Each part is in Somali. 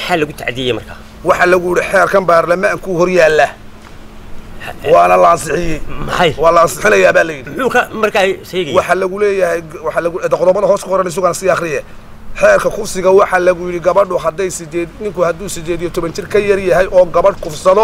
maxaa lagu tacdiyey markaa waxaa lagu yidhi xeerkan baarlamaanku hor yaalla waana la ansixiyey maxay waa la ansixinayaa baa la yidhi muxuu ka markaa sheegaya waxaa lagu leeyahay waxaa lagu qodobada hoos ku qoran sugan sii akhriye xeerka kufsiga waxaa lagu yidhi gabadhu hadday sideed ninku hadduu sideed iyo toban jir ka yar yahay oo gabadh kufsado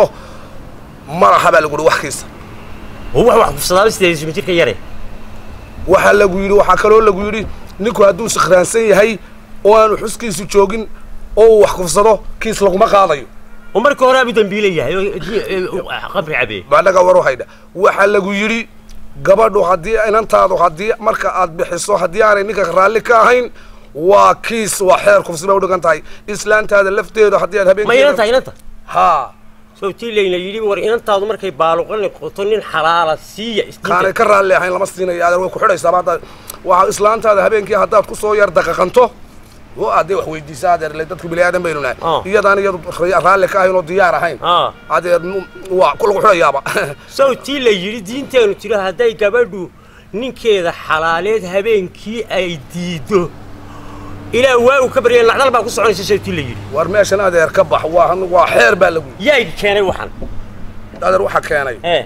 madaxa baa lagu yidhi wax kiisa oo wax wax kufsadaaba sideed iyo jirka yare waxaa lagu yidhi waxaa kaloo lagu yidhi ninku hadduu sikhraansan yahay oo aanu xuskiisu joogin oo uu wax kufsado kiis laguma qaadayo oo marka hore abu dambiile yahay oo di- oo qabri cabee baanaga waru haydha waxaa lagu yidhi gabadhu haddii inantaadu haddii marka aad bixiso haddii aanay ninka raalli ka ahayn waa kiis waa xeer kufsi bay udhigan tahay islaantaada lafteeda haddii aad ma inanta habeenkeeda inanta haa soo tii layna yidhi war inantaadu markay baaluqa noqoto nin xalaala siiya kaanay isdiinta ka raalli ahayn lama siinayo adeer way ku xidhaysaa hadda waxaa islaantaada habeenkii haddaad ku soo yar daqaqanto oo aad dee wax weydiisa adeer le dadku bini aadan baynu nahay Ah. iyadaan iyadu raalli ka ahayn oo diyaar ahayn Ah. adeer nu- waa ku lagu xidhayaaba sow tii la yidhi diinteenu tiro hadday gabadhu ninkeeda xalaaleed habeenkii ay diido ilaa waa uu ka barya nacdal baa ku soconaysa sow tii la yidhi war meeshan adeer ka bax waa waa xeer baa lagu yidhi yaa keenay waxan adeer waxaa keenay ee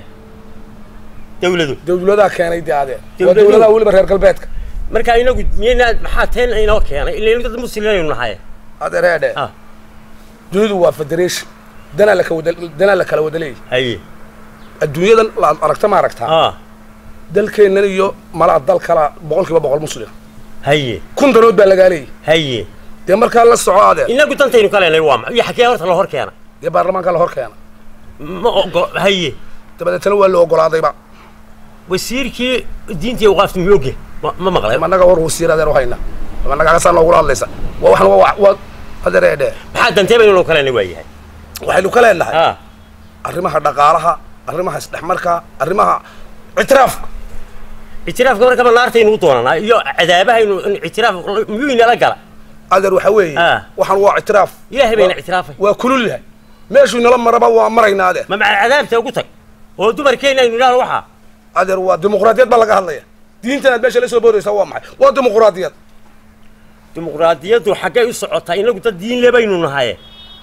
dawladu dawladaha keenay dee adeer waa Dawladuhu- dawladaha weliba reer galbeedka markaa inagu miyaynaa maxaa teen inoo keenay ilaynu dad muslimaynu nahay adeer heedhe ah dunidu waa federation danaa la kawada danaa la kala wada leeyahay haye adduunyadan laad aragta ma aragtaa ah dalkeennan iyo malaa dal kala boqol kiiba boqol muslim haye kun danood baa lagaa leeyahay haye dee markaa la soco adeer inagu dantaynu ka leenay waa ma iyo xakee horta la hor keena dee baarlamaanka la hor keena ma ogo haye dabadeetana waa la ogolaadayba wasiirkii diintii awqaafta miyooge ma ma maqlay managa war wasiir adeer u hayna managaasaa noogula hadlaysa waa waxna waa waa adeer heedhe maxaa dantee baynu noo ka leenay waa yahay waxaynu ka leenahay ah arrimaha dhaqaalaha arrimaha isdhexmarka arrimaha ictiraafka ictiraafka marka ma naartaynu u doonanaa iyo cadaabahaynu in ictiraaf miyuu inala gala adeer waxaa weeye Ah. waxaan waa ictiraaf ilaahay bayna ictiraafay waa kulul yahay meeshuu inala maraba waa maraynaa adeer ma maca cadaabta ugu tag oo dumarkeenna aynu idhahno waxaa adeer waa dimuqraadiyad baa laga hadlaya diintan aad meesha la soo boodaysaa waa maxay waa dimuqraadiyad dimuqraadiyaddu xaggay u socotaa inagu dad diinle baynu nahaye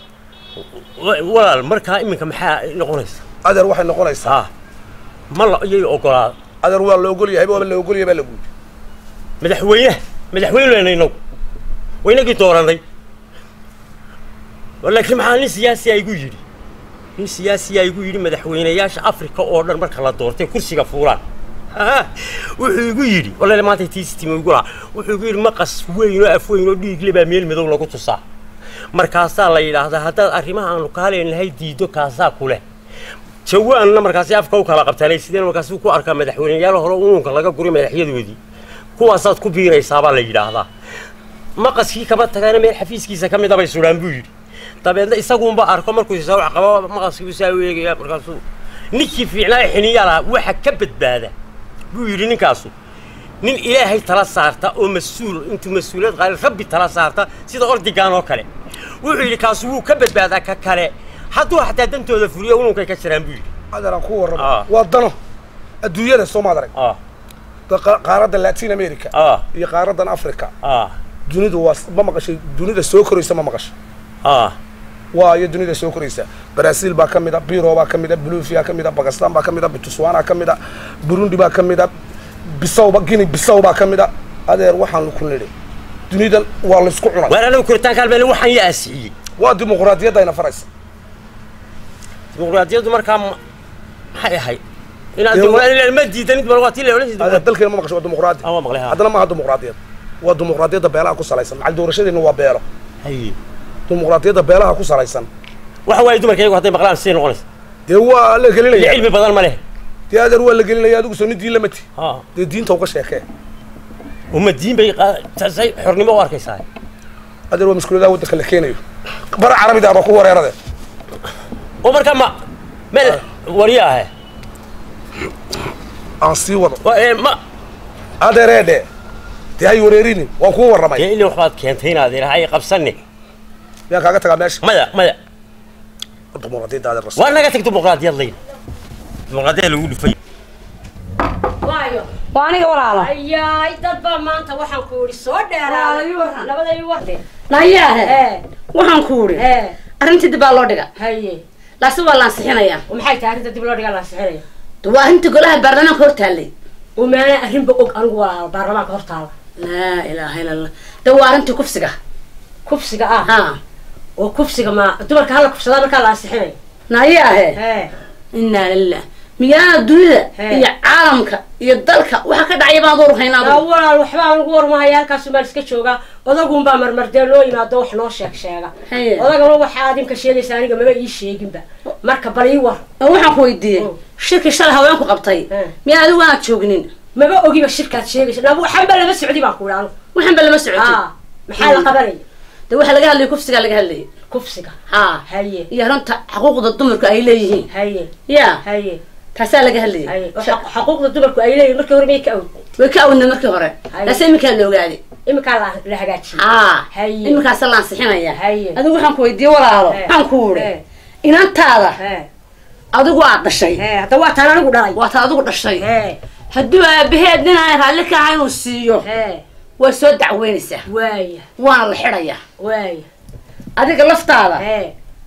Wa- walaal markaa iminka maxaa noqonaysa adeer waxay noqonaysaa ah ma la iyay ogolaa adeer waa la ogol yahay waaba la ogol yahay baa lagu yidhi madaxweynaha madaxweyne lena inagu waa inagii dooranay laakiin maxaa nin siyaasiya igu yidhi nin siyaasiya igu yidhi madaxweynayaasha afrika oo dhan marka la doortay kursiga fuulaan Ah, wuxuu igu yidhi walaal maanta tiisitimi igu lahaa wuxuu igu yidhi maqas weyn oo af weyn oo dhiigle baa meel madow lagu tusaa markaasaa la yidhaahdaa haddaad arrimaha aanu ka haleenahay diido kaasaa ku leh jawaanna markaasi afka u kala qabtaanay sideen markaasi ku arkaa madaxweyneyaal hore uunka laga guray madaxyadoodii kuwaasaad ku biiraysaabaa la yidhaahdaa maqaskii kama tagana meel xafiiskiisa ka mid a bay sudhaan buu yidhi dabeedna isaguunba arko markuu isaa wax qabo maqaskii saa u eegaya markaasuu ninkii fiicnaa ee xiniyaa lahaa waxa ka badbaada buu yidhi ninkaasu nin ilaahay tala saarta oo mas-uul intuu mas-uuliyad qaali rabbi tala saarta sida ordigaan oo kale wuxuu yidhi kaasu wuu ka badbaadaa ka kale hadduu xataa dantooda fuliyo ununkay ka jiraan buu yidhi adeer aan ku warramo Ah. waa dano adduunyada soomaad arag ah Da- qa- qaaradda latin america ah iyo qaaraddan africa ah dunidu waa ma maqashay dunida soo koraysa ma maqashay ah waa iyo dunida soo koraysa brazil baa ka mid a biro baa ka mid a bolivia ka mid a bakistan baa ka mid a botswana ka mid a burundi baa ka mid a bisawba guinea bisaw baa ka mid a adeer waxaan ku nidhi dunidan waa laysku cunay waar anagu koritaanka halbeele waxaan yaa aasixiyey waa dimuqraadiyaddayna faraysa dimuqraadiyaddu markaa ma- maxay ahayd inaad Dee dimuqraadi ma diidanid bal waa tii la odhan adeer jirtay dalkeena ma maqashay waa dimuqraadi Ah, waa maqlay, ha. haddana maaha dimuqraadiyad waa dimuqraadiyadda beelaha ku salaysan macal doorashadeena waa beelo haye dimuqraadiyadda beelaha ku salaysan waxa waaye dumarka iyagu hadday maqlaan siday noqonaysa dee waa la iyo gelinaya cilmi badan ma leh dee adeer waa la gelinaya adigu soo nin diin lamati ha dee diinta uga sheekee uma diin bay qa- taasay xornimo u arkaysaa adeer waa maskuuliyadaha waddanka la keenayo bara carabida aba ku wareerade oo markaa ma meel warya ahe aan sii wado Waa, ee, ma adeereedhe dee hay wareerinin waan kuu warramay dee ilaa waxbaad keentay inaad idhaha ay qabsanne miyaan kaaga tagaa meesha maya maya dimuqraadiyadda adeer rasul waa naga tag dimuqraadiyad layn dimuqraadiyad lagu dhufay waayo waa aniga walaala ayaay dad baa maanta waxaan ku idhi soo Walaalo, ii dheeraaday waran. labada ii warde nayahe ee waxaan ku uri ee arrintii dib baa loo dhiga haye laase waa lansixinayaa oo maxay tahay arrinta dib loo dhigaa la ansixinaya de waa arrintii golaha baarlamaanka hor taallay oo maana arrinba og anigu walaalo baarlamaanka hor taala laa ilaaha illa allah de waa arrintii kufsiga kufsiga ah ha oo kufsiga ma dumarka hala kufsadaa markaa la ansixinayo naaye ahe ee inaa lilah miyaana dunida He. iyo caalamka iyo dalka waxa ka dhacaya baan door yaa haynaa walaal waxba aan ugu warmahaya halkaasuu baan iska joogaa odagunbaa marmardee loo yimaado wax noo sheeg sheega Haye. odagana waxaa adinka sheegaysa aniga maba ii sheeginba marka bal ii war oo waxaan ku weydiiyey Mm. shirkii shalay haweenku qabtay He. miyaa adigu aad joognin maba ogiba shirkaad sheegaysa nabu waxanba lama socdi baan ku idhi anigu waxaan ba lama socotay aa maxaa la qabanaya de waxa laga hadlayay kufsigaa laga hadlayay kufsiga ha haye iyo runta xuquuqda dumarku ay leeyihiin haye ya haye taasaa laga hadlayay haye oo xaq- xuquuqda dumarku ay leeyihin markii hore may ka awd way ka awdna markii hore Haye. laase iminkaa la ogaaday iminkaa la la hagaajiyey ha Haye. iminkaasa la ansixinaya Haye. adigu waxaan ku weydiiyey walaalo He. waxaan ku uri He. inantaada hee adigu aad dhashay hee hadda waa taan anigu dhalay waa ta adigu dhashay hee hadduu aabaheed nin aan raalli ka ahay inuu siiyo hee waa soo dacweynaysaa waaya waana la xidhayaa waaya adiga laftaada hee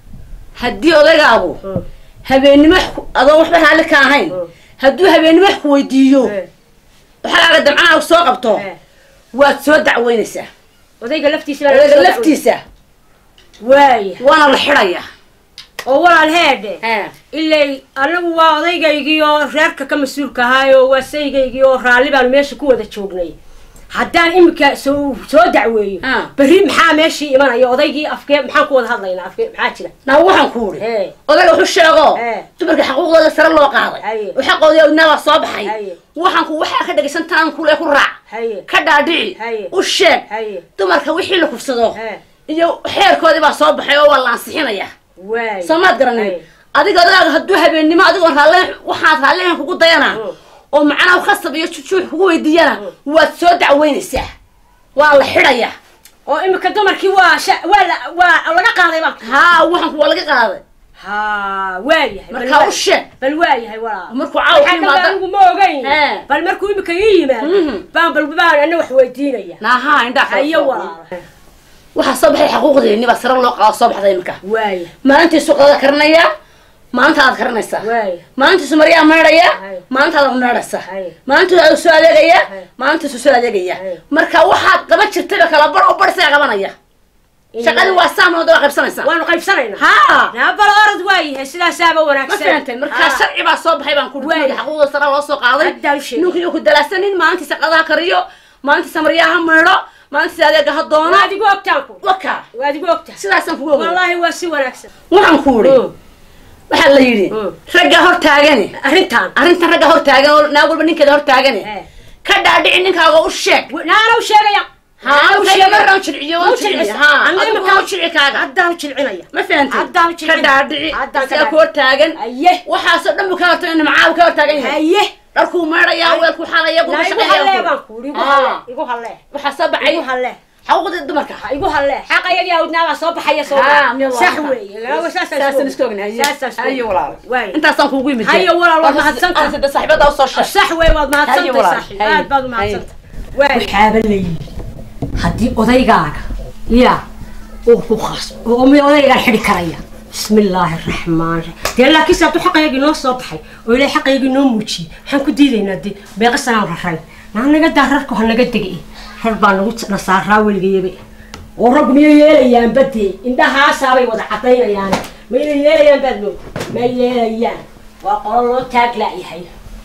haddii odagaagu Mm. habeennimo wax ku- adoon waxba raalli ka ahayn Mm. hadduu habeennimo wax ku weydiiyo hee waxaaga damcanaag soo qabto hee waad soo dacweynaysaa odayga laftiisa baa laga odaga soo laftiisa dacway. waaya waana la xidhayaa oo walaal heedhe ilay anagu waa odaygaygii oo reerka ka mas-uulka ahaayo waa saygaygii oo raalli baanu meesha ku wada joognay haddaan iminka soo soo dacweeyo Ah. berri maxaa meeshii imanaya odaygii afkee maxaan ku wada hadlaynaa afkee maxaa jira naa waxaan ku uri Hee. odaga wuxuu sheego Hee. dumarka xaquuqdooda sare loo qaaday Haye. oo xaqoodii awdnaabaa soo baxay Haye. waxaan ku waxaa ka dhegaysan tanaan kule ku raac haye ka dhaadhici Haye. u sheeg haye dumarka wixii la kufsado Hee. iyo xeerkoodii baa soo baxay oo waa la ansixinaya waay soo maad garanin Haye. adiga odagaaga hadduu habeennimo adigoon raalle waxaad raallihan kugu dayana Mm. oo macnaha khasab iyo jujuux kugu weydiiyana waad soo dacweynaysaa waa la xidhayaa oo iminka dumarkii waa sha- waa la waa laga qaaday baa haa waxaan waa laga qaaday ha waayahay bal markaa u waa- sheeg bal waayahay walaa markuu caawa ku waxaa dhanba yimaado anigu ma ogayn Hee. bal markuu iminka ii yimaado Mhm. baan bal baan ana wax weydiinaya naahaa indhaa kala hayo soo- walaal waxaa soo baxay xaquuqdeeni baa sare loo qaado soo baxday iminka waaya maalintii suuqada karinaya maalinta aad karinaysaa waaya maalintiisu maryaa meedhaya Haye. maalintaada meedhaysa Haye. maalintuu soo adeegaya Haye. maalintiisu soo adeegaya Haye. marka waxaad qaban jirtaba kala bar oo bar isaga qabanaya shaqadii waa saamooda waa qaybsanaysaa waanu qaybsanaynaa haa naa bal orad waayahay sidaasaaba ma wanaagsan fahantay markaa Haa. sharci baa soo baxay baan ku Waay. dhihi xaquuqda sare loo soo qaaday Haddaa u sheegay. ninkii ku dalaasanin maalintiisa qadaha kariyo maalintiisa maryaha meedho maalintiisa adeega ha doono waad igu ogtaan ku waka waad igu ogtaa sidaasaan kugu ogay wallaahi waa si wanaagsan waxaan ku uri Mm. waxaa la yidhi Mm. ragga hor taagani arrintaan arrintan ragga hor taagan oo naag walba ninkeeda hor taagani Eh. ka dhaadhici ninkaaga u sheeg naana u sheegaya haa markaan jirciyo waan jirciyo haa adigu waa u jirci kaaga haddaan u jilcinaya ma fahantay Haddaan u ka jircin. dhaadhici Haddaan ka isaga ku hor taagan haye waxaasoo dhan buu ka hortagay nimcaabu ka hor taagan yahay haye dharkuu meedhayaa weelku xalaya naa kugu igu hallee shaqeeyaa baan ku uri igu Aa. hallee igu hallee waxaa soo baxay igu hallee xaquuqdii dumarka ha igu hallee xaqa iyagii awdnaabaa soo baxaya soo haa miya sax weeye laawa saasaan iska ognahay saasaan isku hayo walaal waay intaasaan kuugu yimid Hayo walaal, waad mahadsantahay. mahadsantahay saaxiibada u soo sheeg sax wey waad Haye mahadsantay walaal, saaxiib haye, aad baad u haye. mahadsantay waxaaba la yidhi haddii odaygaaga ya uu ku khasbo oo mi odaygaa xidhi karaya bismi illaahi araxmaan raxiim dee laakiinse hadduu xaqaygii noo soo baxay oo ilaahay xaqaygii noo muujiyey maxaan ku diidaynaa dee beeqa sanaan raray naa naga daa rarku ha naga degay rar baa nagu nasaaraa weligayaba oo raggu miyay yeelayaan badee indhahaasaabay wada cadaynayaan ma inay yeelayaan baad moog ma yeelayaan waa qolo loo taaglaayahay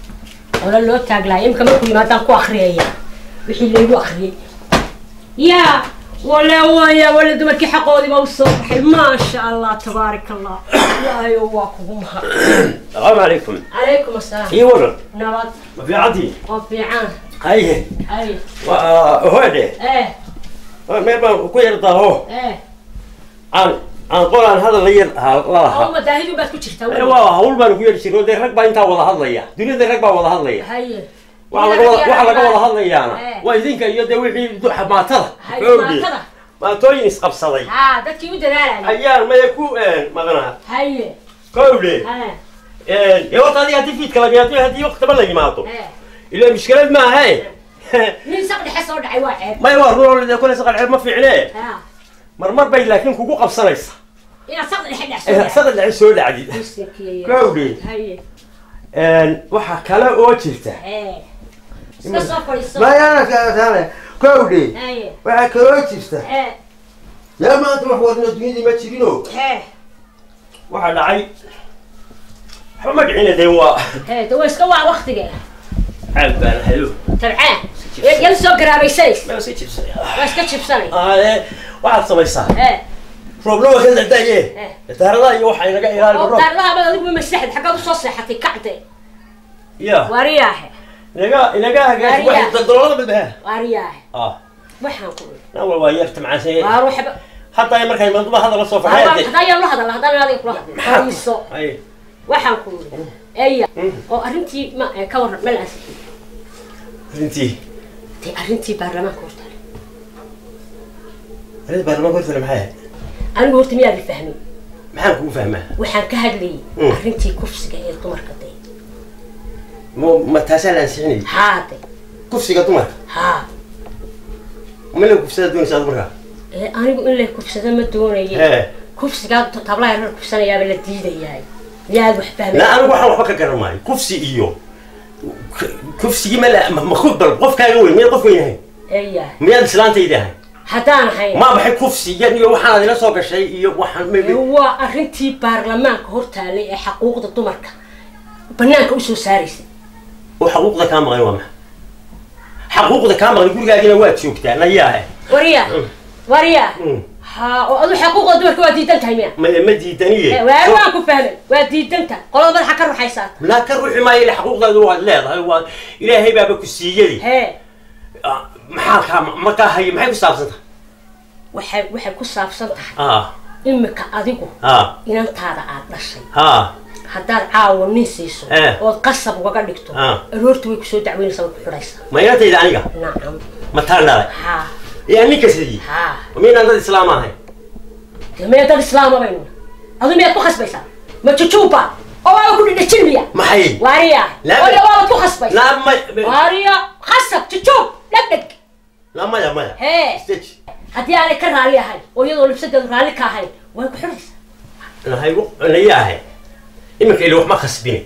qolo loo taaglaayo imika markuu yimaadaan ku akriyaya wixii laygu akriyey yaa wale waya wale dumarkii xaqoodiiba u soo baxay maasha allah tabaarak allah ilaahayo waa kugu mahad السلام عليكم calaykum asalaam اي ورن nabad ما في عدي oo fiican هاي ay وهودي eh ما ما كوير ضاهو eh عن عن قولان هذا اللي يرها oo الله madaahidu baad ku jirtaa waa weli. hawl baan ku yeeri jiray dee rag baa intaa wada hadlaya dunida rag baa wada hadlaya haye waxa laga wada waxa laga wada hadlayaana Eh. waa idinka iyo dee wixii du- maatada Hay, xoogii maatada. maatooyin isqabsaday haa dadkii u dadaalaya ayaan maya ku maqnaa haye kowle haya ee horta adiga haddii fiidka la yimaado haddii waqtiba la yimaado eh ilaa mushkilad maaha nin saq dhexe soo dhacay waa ceeb maya waa ruuxda kule saqal ceeb ma fiicne haa marmar bay laakiin kugu qabsanaysa inaad saqda dhexe Eh, dhacso sada dhaci soo dhacdid Gawdhi. haye waxaa kale oo jirta hee iska soo fadhiiso mayaanakaataane kowdhe haye waxaa kaloo jirta hee yaa maanta wax wadna dunyadii ma jirino hee waxaa dhacay waxba ma dhicina dee waa hee de waa iska waa waktigeeda caab baan hayo tabcaan yala soo garaabaysanays meel sii jibsay waa iska jibsanay aade waxaad samaysaa hee roobna waa ka dadaye daaradaha iyo waxaa inaga ilaali oo roob daarlaha ma adigu masaxid xaggaad usoo seexatay kacde ya waariyaahe inaga inaga hagaaj Ariya. waxay daldaloolada badbaha waariyaahe ah waxaan ku iri nan wal waa yar tamcaasay waar waxba hadda markay maduba hadal la soo Waa- fadhiya haddaan yaan la hadal haddaan adiga kula hadlin fadhiiso ay waxaan ku iri eya oo arrintii ma eh, ka warran meel aan sixin runtii dee arrintii baarlamaanka hortaale arrinta baarlamaanka hortale maxay ahayd anigu horta miyaad fahmin maxaan kugu fahmaa waxaan ka hadlayay Mm. arrintii kufsiga ee dumarka dee ma ma taasaa la ansixinayay haa de kufsiga dumarka haa ma la kufsada doonaysa ad markaa ee anigu in la kufsado ma doonaye ee kufsigaa tablaha la kufsanayaaba la diidayaay miyaad wax fahmay la anigu waxaan waxba ka garan maayo kufsi iyo k- kufsigii ma la ma ma ku bal qofkaaga weyn miyaad qof weyn ahayn eya miyaad islaantayda ahayn haddaan ahayn ma baxay kufsigan iyo waxaan adila soo gashay iyo waxaan ee ma waa arrintii baarlamaanka hortaalay ee xaquuqda dumarka banaanka usoo saaraysay oo xaquuqda kaa maqan waa maxa xaquuqda kaa maqan gurigaagina waad joogtaa nayaa wariyaa wariyaa Mm. ha oo adu xaquuqda dumarka waa diidan tahay miya ma ma diidaniye waa waan ku fahmay waa diidan tahay qolada madaxa ka ruxaysaa laa ka ruxi maayo ila xaquuqdaadu waad leedahay waa ilaahay baaba ku siiyadi hee Ah, maxaa kaa markaa haye maxay ku saabsan tahay waxay waxay ku saabsan tahay ah imika adigu ah inantaada aad dhashay ah haddaad caawa nin siiso Eh. ood qasab ugaga dhigto Ah. aroorta way kusoo dacweynaysaa way ku xidhaysaa ma inantayda aniga nacam ma taan dhalay haa yaa ninka sidii haa miynaan dad islaam ahay dee miyaa dad islaama baynu adu miyaad ku khasbaysaa ma jujuuba oo waaba ku dhidhajin miya maxay waariya Laa- oya waabad ku khasbaysaa laa may waariya khasab jujuub dhegdheg laa maya maya hee stage haddii aanay ka raalli ahayn oo iyadoo libsadeedu raalli ka ahayn way ku xidhaysaa nahay nayaahe iminka ila wax ma khasbine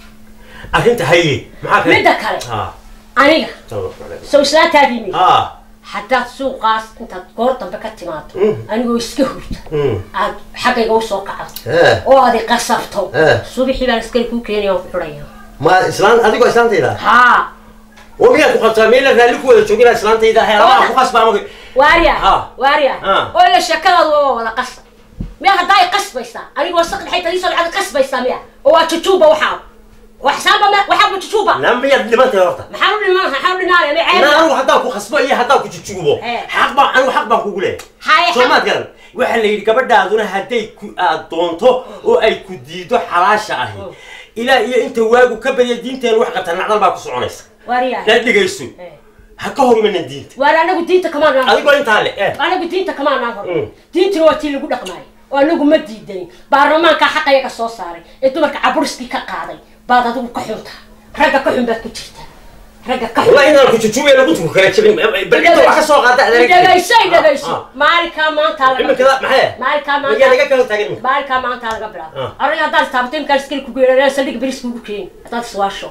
arrinta haye maxaa kale midda kale ah aniga sow islaantaadii mi ah haddaad suuqaas intaad goor dambe ka timaado Mm. anigoo iska hurta mm aad xaggayga usoo kacdo eh oo aad i qasabto Eh. subixii baan askari kuu keenaya waan ku xidhaya ma islaan adigoo islaantayda haa oo miyaad ku qabtaa meel raalli ku wada joogina islaantayda ahay alamaa ku qasbaa maga waarya Ha. waarya Ha. oo ila sheekadaadu waa wada qasa miya haddaa i qasbaysaa anigoo saq dhexay taliisoo lacag qasbaysaa miya oo waa jujuuba waxaa waa xisaaba ma waxaa ma jujuuba na miyaad dhimantay horta maxaan u dhiman maxaan u dhinaanaya ma na ceeb anigu haddaan ku khasbo iyo haddaan ku jujuubo Eh. xaq baan anigu xaq baan kugu leeyahay haye soo maad garan waxaa la yidhi gabadhaaduna hadday ku aad doonto oo ay ku diido xalaasha ahi ilaa iyo inta waagu ka badiya diinteenu wax qabta nacdal baa ku soconaysa waarya la dhegayso ha ka hor imanan diinta waar anagu diinta kamaan naan adigoo intaa le eh anagu diinta kamaan naan hor Mm. diintuna waa tii lagu dhaqmaayo oo anagu ma diidanin baarlamaankaa xaqayaga soo saaray ee dumarka caburiskii ka qaaday baad adigu ka xuntaa ragga ka xun baad ku jirtaa ragga ka xun والله إن كنت تشوفي أنا كنت كلا جبين بل أنت واحد سوق هذا dhegayso dhegayso maalinkaa maanta laga إما كذا معايا maalinkaa يا maanta لقى كذا تاجر maalinkaa maanta laga bilaabo Ah. ariga haddaad istaabato imkaan iskali ku geerareen saldhig beris kugu keeni haddaad iswaasho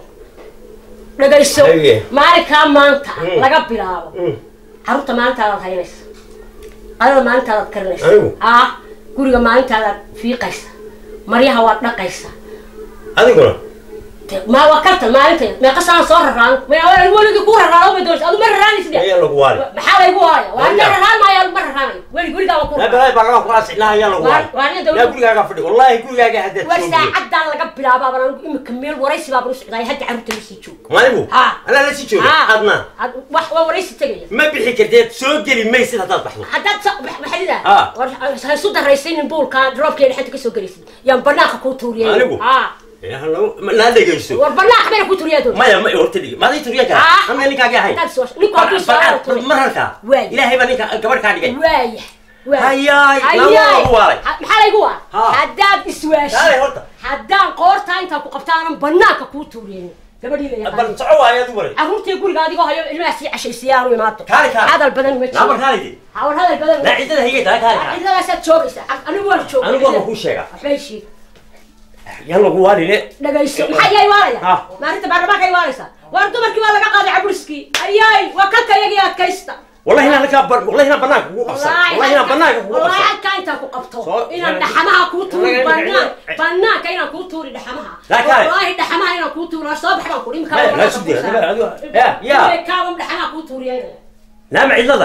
dhegayso Haye. maalinkaa maanta Mm. laga bilaabo carruurta maalintaadaad haynaysa adada maalintaadaad karinaysa Anigu? ah guriga maalintaadaad fiiqaysa maryaha waad dhaqaysa هذا يقول De- ma waa karta maalinteeda meeqa sanaan soo raraan weligii kuu raraano ma doonaysa adu ma raraanaysid هي اللي قوالي maxaa laygu waaya waa Wariya. inta raraan maayo ma raraanayo welig weligaa waa ku لا raraan بلا بلا قراص لا هي اللي قوالي waa nin لا dawlad قول لك أفرد والله يقول لك هذا war saacadan laga bilaabaa baan anigu imika meel waraysi baa baan u socdaay hadda carruurta lasii joog ما نبو ها. أنا لا شيء شوف ها. أدنى Had- wax waa waraysi tegaya ما بيحكي كده سوق لي ما يصير هذا بحثه haddaad sa- max- maxaa lidaa ها. war ha isu daraysanin buulka droobkeeda xanta kasoo gelaysid yaan banaanka kuu tuuriyay Anigu? ha يا هلا لا دقيسو war banaanka bayna kuu tuuriyaa doon ما يا ما يورتلي ما ذي تريك ها. أنا اللي كاجي هاي haddaad soo ninku hadduu soo tuuriy مرة كا واي. إلهي بني كبر كاجي waaya هياي لا hayaay والله قوالي Ha- maxaa laygu waa Ha. haddaad لا iswaashi هورتا haddaan qoortaa intaa ku qabtaanan banaanka kuu tuuriyen gabadhii la bal yaqaan soco waayo adigu waray carruurtii guriga adigoo hayo ilmaha sii cashaysiyaan u imaado Kaali, kaali. hadal badan ma naamar jiro kaalidi hawar hadal badan naa ciddada higay taa kaali kaa cidladaasaad joogaysaa anigu waan jooga anigu waa kuu sheegaa waxbay sheeg yan lagu waaline dhagayso maxaa yaa imaanaya Ha. maalinta baarlamaanka imaanaysa waar dumarkii waa laga qaaday caburiskii ayay waa kalka iyagii adkaysta wallahi inaan halkaa bar- wallahi inaan banaanka kugu qabsan wallahi inaan banaanka kugu wallahi qabsan halkaa intaan ku qabto Soo- inaan dhaxamaha kuu tuuri Laga- banaan laga- banaanka inaan kuu tuuri dhaxamaha Laa kaale. wallahi dhaxamaha inaan kuu tuuri soo bax baan kuri imika Maya, laa sugdee, adiga- adiga- ya, ya. kaabam dhaxamaha kuu tuuriyeynaya naama cidlada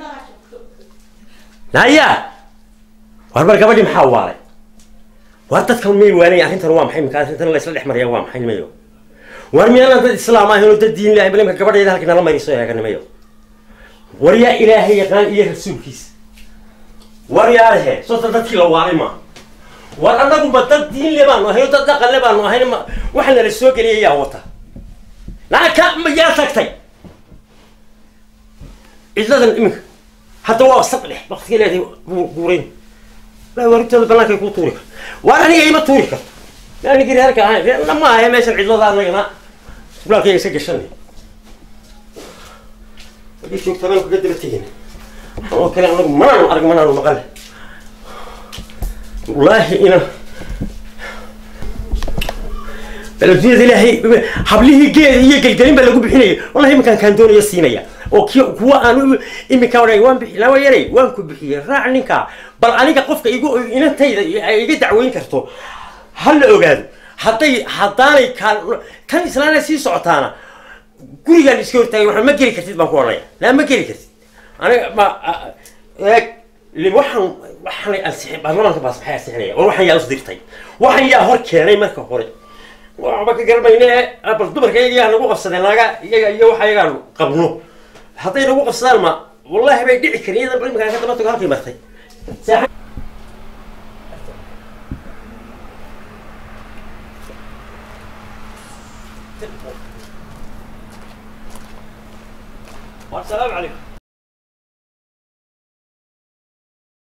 naya war bar gabadhii maxaa waalay war dadkan may waanay arrintan waa maxay minka arrintan la isla dhex maraya waa maxay nimayo war miyaanan dad islaam ahayn oo dad diin ilahay bal imka gabadheeda halkii nala mariso eega nimayo war yaa ilaahay yaqaan iyo rasuulkiisa war yaalehe soota dadkii la waalay maaha war annaguba dad diin le baanu ahayn oo dad dhaqan le baanu ahayn ma waxa nala soo geliyay yaa wata lacag ka ma yaa tagtay cidladan iminka hadda waa saq dhex waktiga leedahay guurayn laa warintooda bannaankay kuu tuuri karto waar aniga ima tuuri karto anigii reerka ahayn reerna ma ahe meeshan cidlada anagana gulaalkayga iska gashanay hadii joogta baan kaga daba tegin oo kale anagu manaanu arag manaanu maqale wallaahi ina baladunyada ilaahay hablihii geed iyo gelgelin baa lagu bixinaya wallahi iminkaan kaan doonaya siinaya oo ki kuwa aan u- iminka odhan waan bixi lawa yaray waan ku bixiyey raac ninka bal aniga qofka igu inantayda ay iga dacweyn karto ha la ogaado hadday haddaanay kaan kan islaana sii socotaana gurigaan iska hortaagay waxaan ma geli kartid baan ku odhanaya laa ma geli kartid aniga ma a- eeg li- waxaan waxaanay ansixin baarlamaanka baas maxay ansixinaya war waxaan yaa usdirtay waxaan yaa hor keenay marka hore waxba ka garmayne bal dumarka iyaga yaa nagu qabsadeen naga iyaga iyo waxa iyagaan qabno hadday nagu qabsadaan ma wallahi bay dhici karin iyadan bal iminkaan ka daba tago halkay martay Saaxiib- السلام عليكم